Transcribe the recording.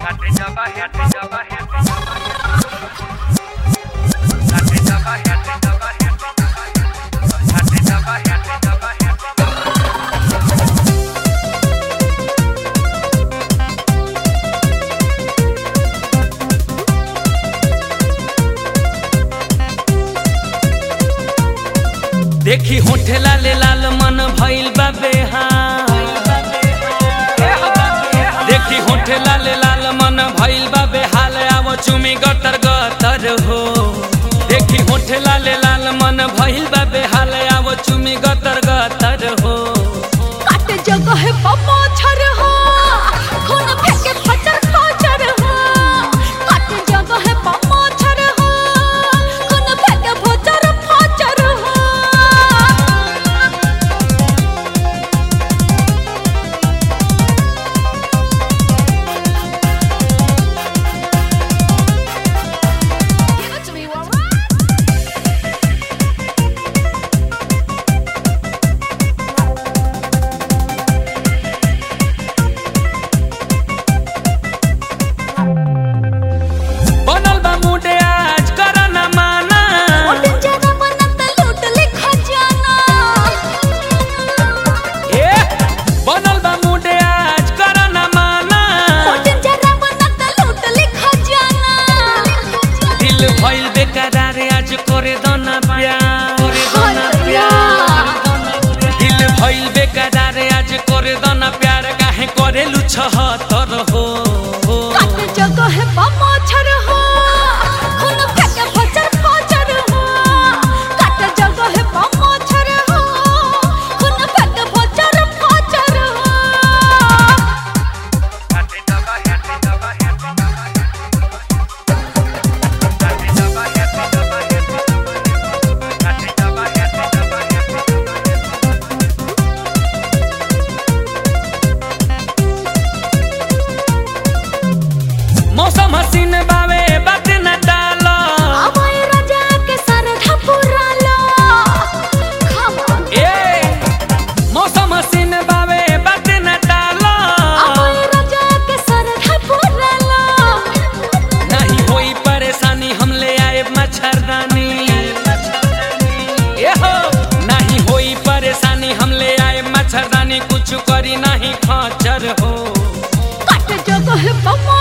देखी होठे लाले लाल मन भइल बा बेहाल देखी होठे लाले लाल मन भइल बा बेहाल आव चुमी गतर गतर हो देखी होठे लाले लाल मन भइल बा बेहाल आव चुमी गतर गतर हो काट जगह पमो छर हो खून फेंके फचर फचर हो काट जगह पमो छर हो खून फेंके फचर फचर हो Give it to me, alright? बनल बा मुडे आज कर न माना ओटन जरा बनत लूट ले खजाना ए बनल बा मुडे आज कर न माना ओटन जरा बनत लूट ले खजाना दिल भइल बेकरार आज करे दना प्यार करे दना प्यार दिल भइल बेकरार आज करे दना प्यार काहे करे लुछहतर हो काट जगह बमो छर हो खून फेंके फचर फचर हो काट जगह बमो छर हो खून फेंके फचर फचर हो मौसम हसीन बावे बात न डालो अबे राजा के सर धपुरा लो खम ए मौसम हसीन बावे बात न डालो अबे राजा के सर धपुरा लो नहीं होई परेशानी हम ले आए मच्छरदानी ए हो नहीं होई परेशानी हम ले आए मच्छरदानी कुछ करी नहीं खचर हो काट जगह बमो